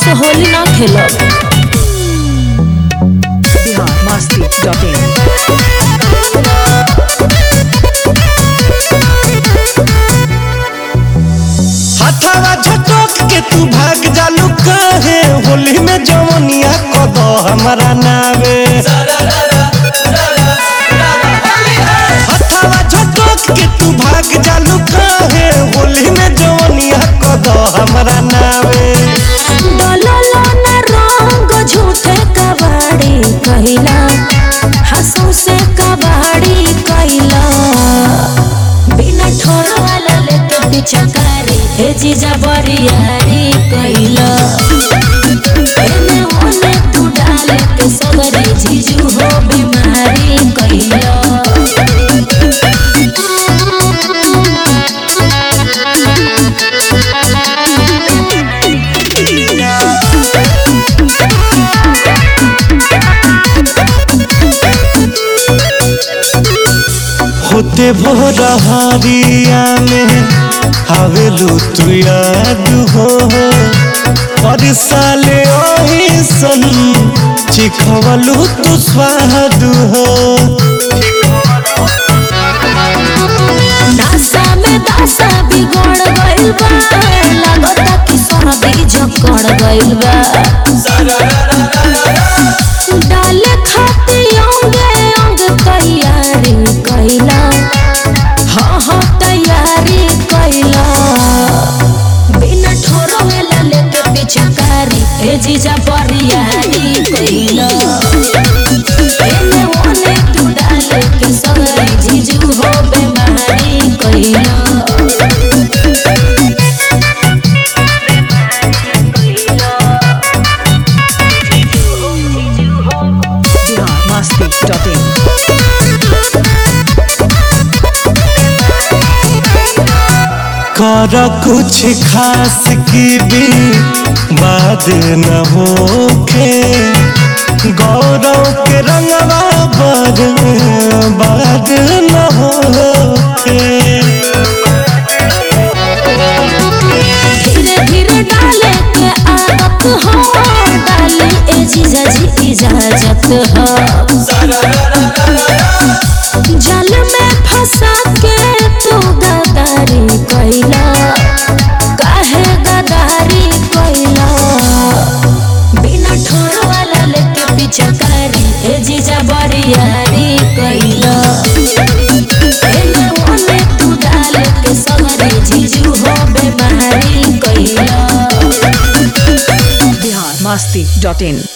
से होली ना खेलब बिहार मस्ती डॉट इन हथवा झटक के तू भाग जालू कहे होली में जवनिया कद हमारा नावे हथवा झटक के तू भाग जालू कहे होली में जवनिया कद हमारा नावे डललो ना रंग झूठे कबाड़ी कहिला हंसू से कबाड़ी कहिला बिना ठोर वाला लेके पिछकारी हे जीजा बरियारी कहिला एने ओने तू डाले के सगरे जीजू हो बीमारी कहिला होते भोर हरिया में हवेलू तू याद हो और साले ओही सन चिखवलू तू स्वाद हो नासा में दासा बिगड़ गइल बा लागता कि सर्दी जकड़ गइल बा डाले खाती अंगे अंग तैयारी कइला हाँ हाँ तैयारी कइला बिना ठोरो वेला लेके पिछकारी ए जीजा बरियारी कइला एने ओने तू डाले के सगरे जीजू हो बेमारी कइला बिहार मस्ती डॉट इन कर कुछ खास की भी बात न होखे गौरव के रंगवा पर बात न होखे धीरे धीरे डाले के आदत हो डाले ए जीजा जी इजाजत हो जल में फंसा के तू गदारी कइला काहे गदारी कइला बिना ठोर वाला लेके पिछकारी ए जीजा बरियारी कइला एने ओने तू डाले के सगरे जीजू हो बेमारी कइला बिहार मस्ती डॉट इन